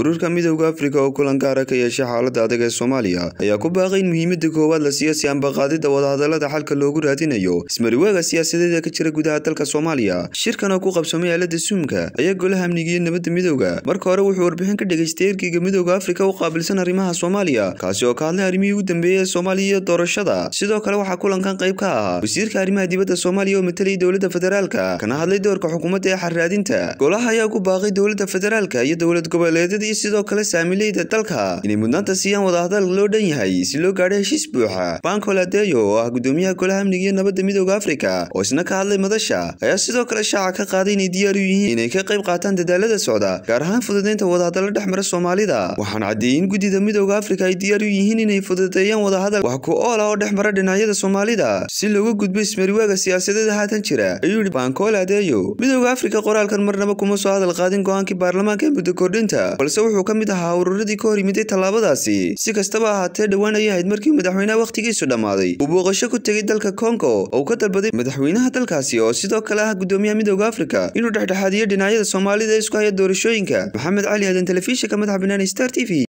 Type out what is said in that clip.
ururka midowda afrika oo kulan gaara ka yeeshay xaalada adag ee soomaaliya ayaa ku baaqay in muhiimada koowaad la siiyo si ambaqaadida wadahadalada xalka loogu raadinayo ismariwaaga siyaasadeed ee ka jira gudaha dalka soomaaliya shirkan oo ku qabsamay aalada suumka ayaa golaha amniga iyo nabadda midowda marka hore wuxuu warbixin ka dhegaystay ergeyga midowda afrika u qaabilsan arrimaha soomaaliya kaasi oo ka hadlay arrimihii ugu dambeeyey ee soomaaliya iyo doorashada sidoo kale waxaa kulankan qayb ka ahaa wasiirka arrimaha dibadda soomaaliya oo matalayay dowladda federaalka kana hadlay doorka xukuumadda ee xarraadinta golaha ayaa ku baaqay dowladda federaalka iyo dowlad goboleedyada iyo sidoo kale saamileyda dalka inay mudnaanta siiyaan wadahadal loo dhan yahay si loo gaadho heshiis buuxa banko ladeyo oo ah gudoomiyaha golaha amniga iyo nabadda midowda afrika oo isna ka hadlay madasha ayaa sidoo kale shaaca ka qaaday inay diyaar u yihiin inay ka qayb qaataan dadaalada socda gaar ahaan fududeynta wadahadalla dhex mara soomaalida waxaan caddeeyey in guddida midowda afrika ay diyaar u yihiin inay fududeeyaan wadahadal wax ku ool ah oo dhex mara dhinacyada soomaalida si looga gudbo ismariwaaga siyaasadeeda haatan jira ayuu yihi bankool adeeyo midowda afrika qoraalkan marnaba kuma soo hadal qaadin go-aankii baarlamaanka ee muddo kordhinta balse wuxuu ka mid ahaa ururadii ka hor yimiday tallaabadaasi si kastaba ahaatee dhowaan ayay ahayd markii madaxweynaha wakhtigiisu dhammaaday uu booqasho ku tegay dalka kongo oo uu ka dalbaday madaxweynaha dalkaasi oo sidoo kale ah gudoomiyaha midowda afrika inuu dhexdhexaadiyo dhinacyada soomaalida ee isku haya doorashooyinka maxamed cali aadan telefishinka madaxa banaani star t v